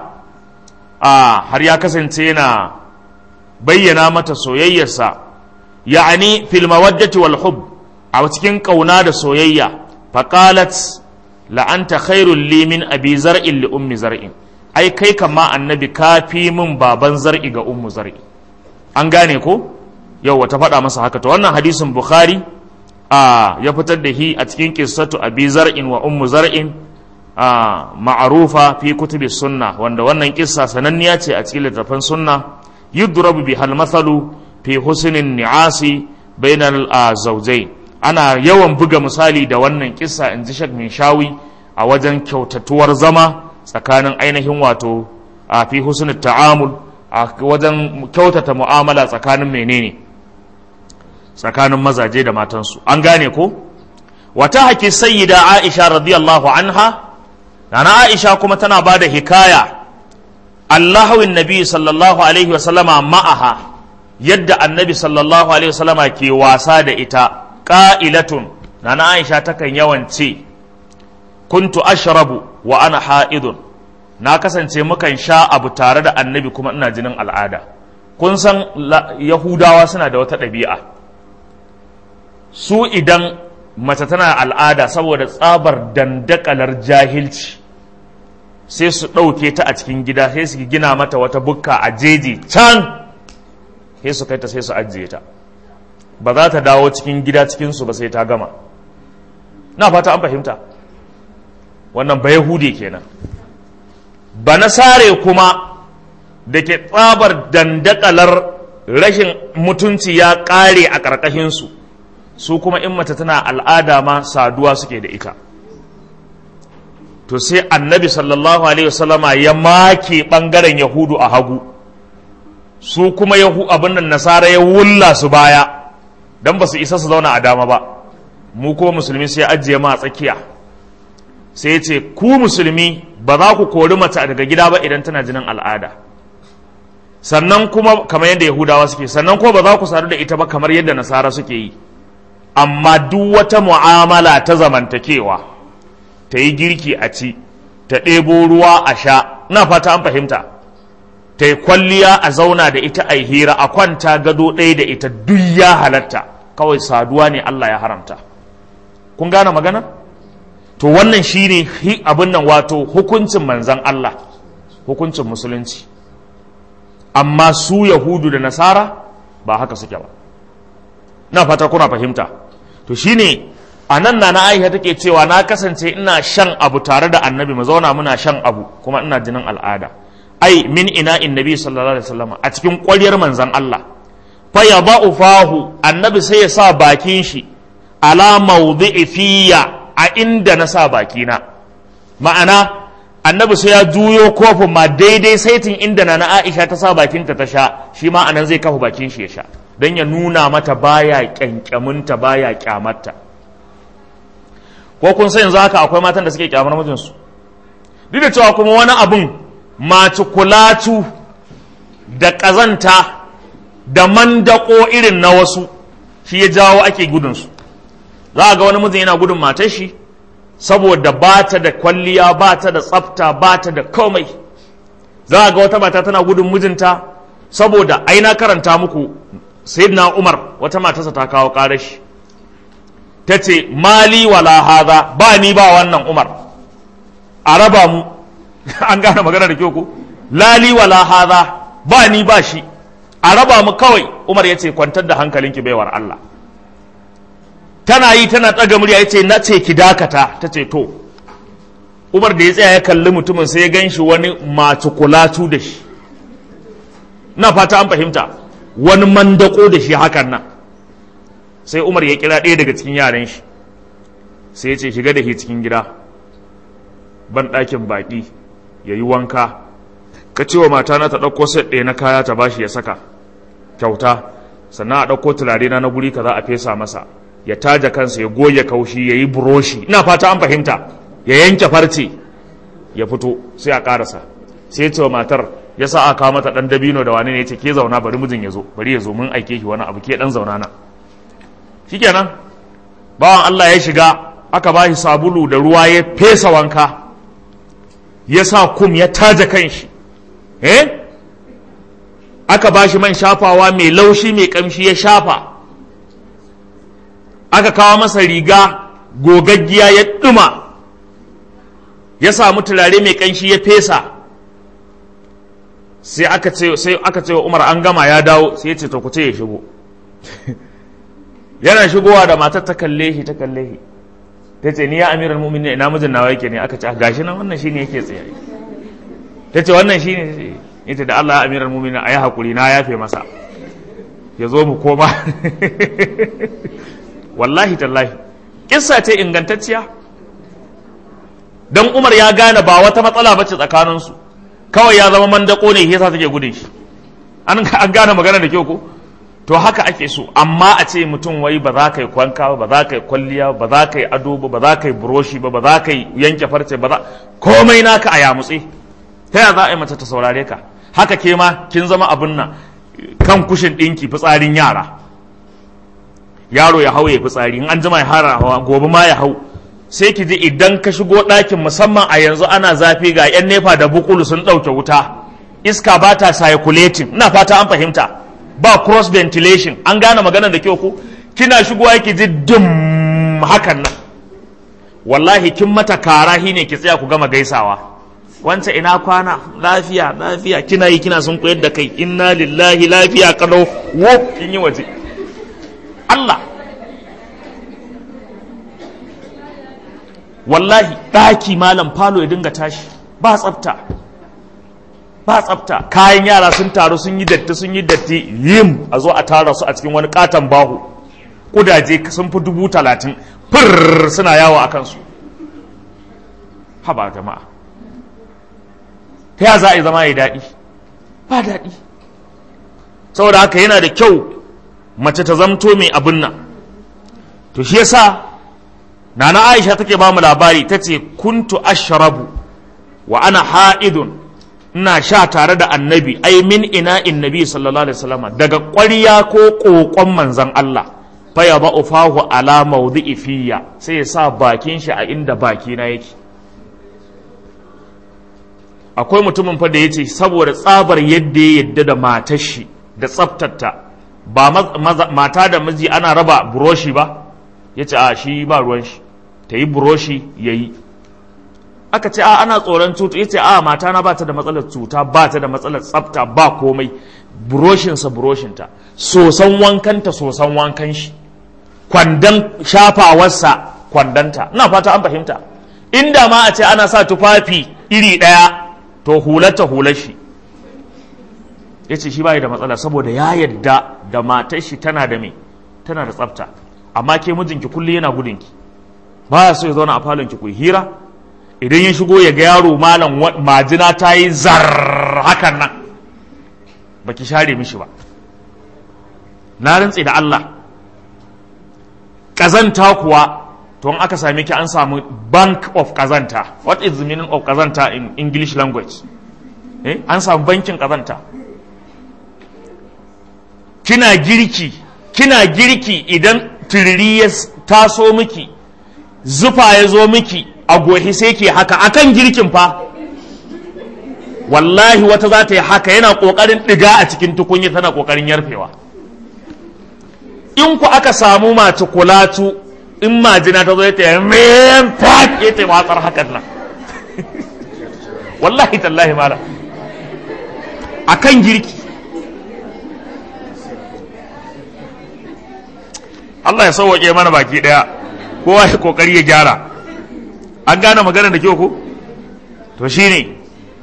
a har ya kasance yana bayyana mata soyayyarsa ya'ani fil mawaddati wal hub a cikin kauna da soyayya faqalat la anta khairul li min abi zar'in li ummi zar'in ai kai kama annabi kafi min baban zar'i ga ummu zar'i an gane ko yau wata faɗa masa haka to wannan hadisin bukhari a ya fitar da hi a cikin qissatu abi zar'in wa ummu zar'in a ma'arufa fi kutubi sunna wanda wannan kissa sananniya ce a cikin littattafan sunna yudrabu bi hal mathalu fi husnin ni'asi bainal zawjayn ana yawan buga misali da wannan kissa in ji shak min shawi a wajen kyautatuwar zama tsakanin ainihin wato a fi husnul ta'amul a wajen kyautata mu'amala tsakanin menene tsakanin mazaje da matansu an gane ko wata haki sayyida aisha radiyallahu anha nana aisha kuma tana ba da hikaya allahawin nabi sallallahu alaihi wasallama ma'aha yadda annabi sallallahu alaihi wasallama ke wasa da ita ƙa'ilatun nana aisha takan yawan ce kuntu ashrabu wa ana ha'idun na kasance mukan sha abu tare da annabi kuma ina jinin al'ada kun san yahudawa suna da wata ɗabi'a su idan mace tana al'ada saboda tsabar dandakalar jahilci sai su ɗauke ta a cikin gida sai su gina mata wata bukka a jeji can sai su kai ta sai su ajiye ta ba za ta dawo cikin gida cikinsu ba sai ta gama na fata an fahimta wannan ba yahudi kenan ba na sare kuma da ke tsabar dandakalar rashin mutunci ya ƙare a ƙarƙashinsu su kuma in mace tana al'ada ma saduwa suke da ita to sai annabi sallallahu alaihi wasallama ya make ɓangaren yahudu a hagu su kuma yahu abin nan nasara ya wulla su baya don ba su isa su zauna a dama ba mu kuma musulmi sai ajiye ma a tsakiya sai ce ku musulmi ba za ku kori mace daga gida ba idan tana jinin al'ada sannan kuma kamar yadda yahudawa suke sannan kuma ba za ku sadu da ita ba kamar yadda nasara suke yi amma duk wata mu'amala ta zamantakewa ta yi girki a ci ta ɗebo ruwa a sha na fata an fahimta ta yi kwalliya a zauna da ita a hira a kwanta gado ɗaya da ita duk ya halatta kawai saduwa ne Allah ya haramta kun gane magana to wannan shine abin nan wato hukuncin manzan Allah hukuncin musulunci amma su yahudu da nasara ba haka suke ba na fata kuna fahimta to shine a nan na na aisha take cewa na kasance ina shan abu tare da annabi mu zauna muna shan abu kuma ina jinin al'ada ai min ina in nabi sallallahu alaihi wasallam a cikin ƙwaryar manzan Allah fa yada'u fahu annabi sai ya sa bakin shi ala mawdi'i fiya a inda na sa bakina ma'ana annabi sai ya juyo kofin ma daidai saitin inda na na Aisha ta sa bakinta ta sha shi ma anan zai kafa bakin shi ya sha don ya nuna mata baya kyankyaminta baya kyamarta ko kun san yanzu haka akwai matan da suke kyamar mijinsu duk da cewa kuma wani abun macikulatu da ƙazanta da mandako irin na wasu shi ya jawo ake gudunsu za ga wani mijin yana gudun matar shi saboda ba ta da kwalliya ba ta da tsafta ba ta da komai za ga wata mata tana gudun mijinta saboda ai na karanta muku sayyidina umar wata matarsa ta kawo ƙarashi ta ce mali wala haza ba ni ba wannan umar a raba mu an gane magana da kyau ku lali wala haza ba ni ba shi a raba mu kawai umar ya ce kwantar da hankalinki baiwar Allah tana yi tana ɗaga murya ya ce na ce ki dakata ta ce to umar da ya tsaya ya kalli mutumin sai ya gan shi wani matukulatu da shi na fata an fahimta wani mandako da shi hakan nan sai umar ya kira ɗaya daga cikin yaran shi sai ya ce shiga da shi cikin gida ban ɗakin baƙi ya yi wanka ka ce wa matana ta ɗauko set ɗaya na kaya ta bashi ya saka kyauta sannan a ɗauko turare na na guri ka za a fesa masa ya taja kansa ya goge kaushi ya yi buroshi ina fata an fahimta ya yanke farce ya fito sai a ƙarasa sai ya ce wa matar ya sa aka kawo mata ɗan dabino da wani ne ya ce ke zauna bari mijin ya zo bari ya zo mun aike shi wani abu ke ɗan zauna na shikenan bawan Allah ya shiga aka ba shi sabulu da ruwa ya fesa wanka ya sa kum ya taja kanshi eh aka ba shi man shafawa mai laushi mai kamshi ya shafa aka kawo masa riga gogaggiya ya ɗuma ya samu turare mai kanshi ya fesa sai aka ce sai aka ce wa Umar an gama ya dawo sai ya ce to ku ce ya shigo yana shigowa da matar ta kalle shi ta kalle shi ta ce ni ya amiral mu'minin ina mijin nawa yake ne aka ce gashi nan wannan shine yake tsaye ta ce wannan shine ita da Allah ya amiral mu'minin ayi hakuri na yafe masa ya zo mu koma wallahi tallahi kissa ce ingantacciya dan Umar ya gane ba wata matsala bace tsakaninsu kawai ya zama mandako ne yasa take gudun shi an gane magana da kyau ko to haka ake so amma a ce mutum wai ba za ka yi kwanka ba ba za ka yi kwalliya ba za ka yi ado ba ba za ka yi buroshi ba ba za ka yi yanke farce ba za komai naka a yamutse ta yaya za a yi mace ta saurare ka haka ke ma kin zama abin nan kan kushin ɗinki fitsarin yara yaro ya hau ya fitsari in an jima ya hara hawa gobe ma ya hau sai ki ji idan ka shigo ɗakin musamman a yanzu ana zafi ga 'yan nefa da bukulu sun ɗauke wuta iska ba ta circulating ina fata an fahimta ba cross ventilation an gane magana da kyau ko kina shigowa ki ji dum hakan nan wallahi kin mata kara ne ki tsaya ku gama gaisawa wancan ina kwana lafiya lafiya kina yi kina sun koyar da kai inna lillahi lafiya kalau wo kin yi waje Allah wallahi ɗaki malam falo ya dinga tashi ba tsafta ba tsafta kayan yara sun taru sun yi datti sun yi datti yim a zo a tara su a cikin wani katon bahu kudaje sun fi dubu talatin fir suna yawo a kansu haba jama'a ta ya za a yi zama ya daɗi ba daɗi saboda haka yana da kyau mace ta zamto mai abin nan to shi yasa nana aisha take ba mu labari ta ce kuntu ashrabu wa ana ha'idun ina sha tare da annabi ai min ina nabi sallallahu alaihi wasallam daga ƙwarya ko ƙoƙon manzon Allah fa ya ba'u fahu ala mawdi'i fiya sai ya sa bakin shi a inda baki na yake akwai mutumin fa da yace saboda tsabar yadda ya yadda da matar shi da tsaftarta ba mata da miji ana raba buroshi ba yace a shi ba ruwan shi ta yi buroshi yayi aka ce a ana tsoron cuta ya ce a mata na ba ta da matsalar cuta ba ta da matsalar tsafta ba komai buroshinsa buroshinta sosan wankanta sosan wankan shi kwandon shafawarsa kwandanta ina fata an fahimta inda ma a ce ana sa tufafi iri ɗaya to hularta hular shi ya ce shi bai da matsala saboda ya yadda da matar shi tana da me tana da tsafta amma ke mijinki kullum yana gudunki ba ya so ya zauna a falonki ku hira idan ya shigo ya ga yaro malam majina ta yi zar hakan nan ba ki share mishi ba na rantse da Allah ƙazanta kuwa to in aka same ki an samu bank of ƙazanta what is the meaning of ƙazanta in english language eh? an samu bankin ƙazanta kina girki kina girki idan taso miki zufa ya zo miki a gohi sai ke haka akan girkin fa wallahi wata za ta yi haka yana ƙoƙarin ɗiga a cikin tukunya tana ƙoƙarin yarfewa in ku aka samu mace kulatu in majina ta zo ta yi men fat ya ta watsar hakan nan wallahi tallahi mala akan girki Allah ya sauwaƙe mana baki ɗaya kowa ya ƙoƙari ya gyara an gane magana da kyau ko to shine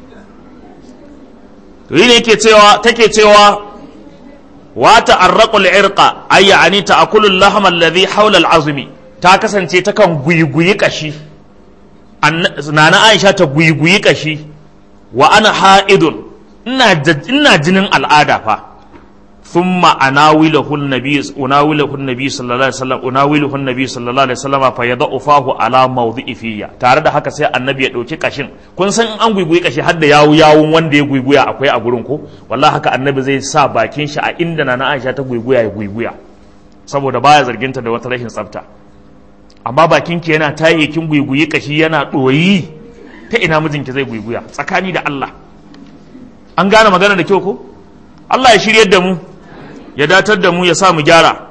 to yi ne yake cewa take cewa wa ta'arraqul irqa ay yani ta'kulu al-lahm alladhi hawla al-azmi ta kasance ta kan guyiguyi kashi nana Aisha ta guyiguyi kashi wa ana ha'idun ina ina jinin al'ada fa thumma anawilahu an-nabi unawilahu an-nabi sallallahu alaihi wasallam unawilahu an-nabi sallallahu alaihi wasallam fa yad'u fahu ala mawdi'i fiya tare da haka sai annabi ya dauki kashin kun san an guiguyi kashi har da yawu yawun wanda ya guiguya akwai a gurin ko wallahi haka annabi zai sa bakin shi a inda nana Aisha ta guiguya ya guiguya saboda baya zarginta da wata rashin tsafta amma bakin ki yana taye kin guiguyi kashi yana doyi ta ina mijinki zai guiguya tsakani da Allah an gane magana da kyau ko Allah ya shiryar da mu ya datar da mu ya sa mu gyara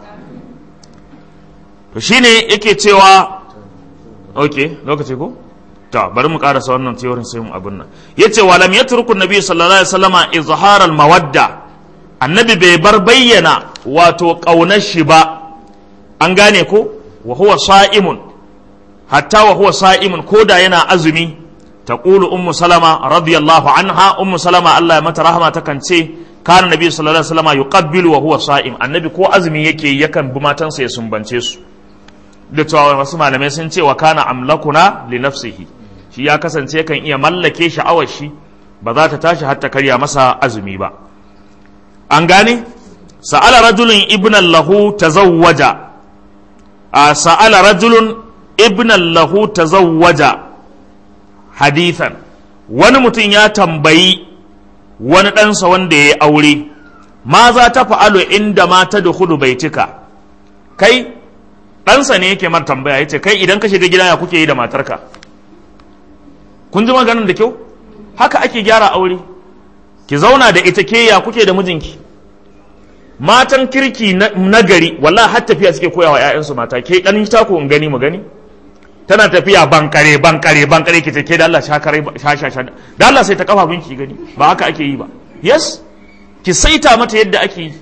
to shine yake cewa ok lokaci ko ta bari mu karasa wannan teorin sai mu abin nan yace wa lam yatruku nabi sallallahu alaihi wasallama izhar al mawadda annabi bai bar bayyana wato kaunar shi ba an gane ko wa huwa sa'imun hatta wa huwa sa'imun koda yana azumi taqulu ummu salama radiyallahu anha ummu salama Allah ya mata rahama takan ce kana nabi sallallahu alaihi wasallam yuqabbilu wa huwa sa'im annabi ko azumi yake yakan bi matansa ya sumbance su da cewa wasu malamai sun ce wa kana amlakuna li nafsihi shi ya kasance kan iya mallake sha'awar shi ba za ta tashi har ta karya masa azumi ba an gane sa'ala rajulun ibnan lahu tazawwaja a sa'ala rajulun ibnan lahu tazawwaja hadithan wani mutum ya tambayi wani ɗansa wanda ya yi aure ma za ta fa'alo inda mata da hudu bai cika kai ɗansa ne yake mar tambaya ya ce kai idan ka shiga gida ya kuke yi da matarka kun ji maganin da kyau haka ake gyara aure ki zauna da ita ke ya kuke da mijinki matan kirki na gari wallahi har tafiya suke koya wa 'ya'yansu mata ke ɗan ta ko in gani mu gani tana tafiya bankare bankare bankare ki take da Allah shakare sha sha da Allah sai ta kafa binki gani ba haka ake yi ba yes ki saita mata yadda ake yi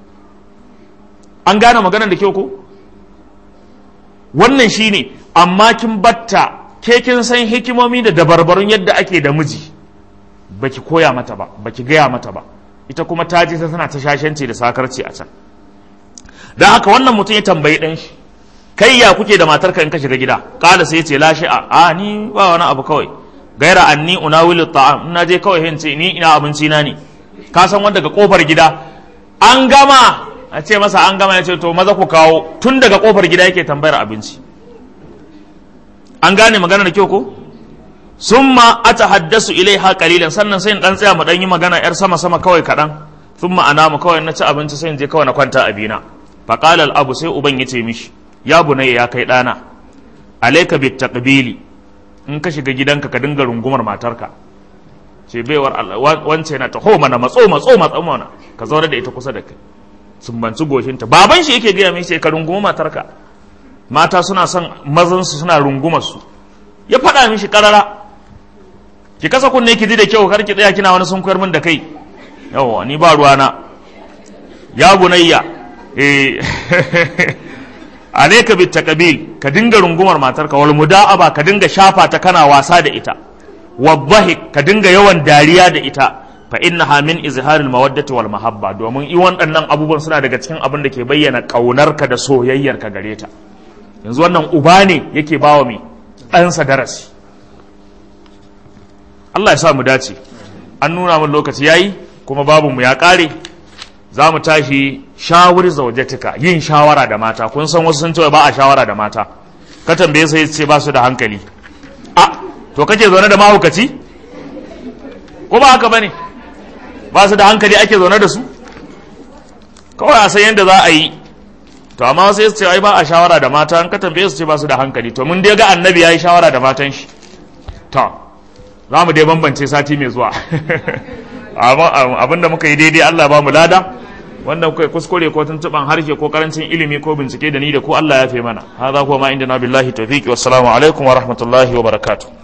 an gane maganar da kyau ko wannan shine amma kin batta ke kin san hikimomi da dabarbarun yadda ake da miji baki koya mata ba baki gaya mata ba ita kuma ta je tana ta shashanci da sakarci a can don haka wannan mutum ya tambayi ɗan shi kai ya kuke da matarka in ka shiga gida kala sai ce lashe a a ni ba wani abu kawai gaira anni unawilu ta'am ina je kawai hin ce ni ina abinci na ne ka san wanda daga kofar gida an gama a ce masa an gama ya ce to maza ku kawo tun daga kofar gida yake tambayar abinci an gane magana da kyau ko summa atahaddasu ilaiha qalilan sannan sai in dan tsaya mu dan yi magana yar sama sama kawai kadan summa anamu kawai na ci abinci sai in je kawai na kwanta a bina faqala al abu sai uban yace mishi ya bunayya ya kai ɗana alaika bit taqbili in ka shiga gidanka ka dinga rungumar matarka ce baiwar wance na taho mana matso matso matso mana ka zauna da ita kusa da kai sumbanci goshinta baban shi yake gaya mai sai ka runguma matarka mata suna son mazan su suna rungumar su ya faɗa mishi karara ki kasa kunne ki ji da kyau kar ki tsaya kina wani sun koyar min da kai yawa ni ba ruwana ya bunayya eh alaika bit taqbil ka dinga rungumar matarka wal muda'aba ka dinga shafa ta kana wasa da ita wadhahik ka dinga yawan dariya da ita fa innaha min izharil mawaddati wal mahabba domin i waɗannan abubuwan suna daga cikin abin da ke bayyana kaunarka da soyayyarka gare ta yanzu wannan uba ne yake bawa mai ɗansa darasi Allah ya sa mu dace an nuna min lokaci yayi kuma babu mu ya ƙare za mu tashi shawar zaujatika yin shawara da mata kun san wasu sun ce ba a shawara da mata ka tambaye sai ce ba su da hankali a to kake zaune da mahaukaci ko ba haka bane ba su da hankali ake zaune da su kawai a san yadda za a yi to amma sai su ce ai ba a shawara da mata an ka tambaye su ce ba su da hankali to mun dai ga annabi yayi shawara da matan shi to za mu dai bambance sati mai zuwa abinda muka yi daidai Allah ba mu lada wanda kuka kuskure ko tuntuban harshe ko karancin ilimi ko bincike da ni da ko Allah ya fi mana hadha huwa ma inda na billahi tawfiqi wassalamu alaikum wa rahmatullahi wa barakatuh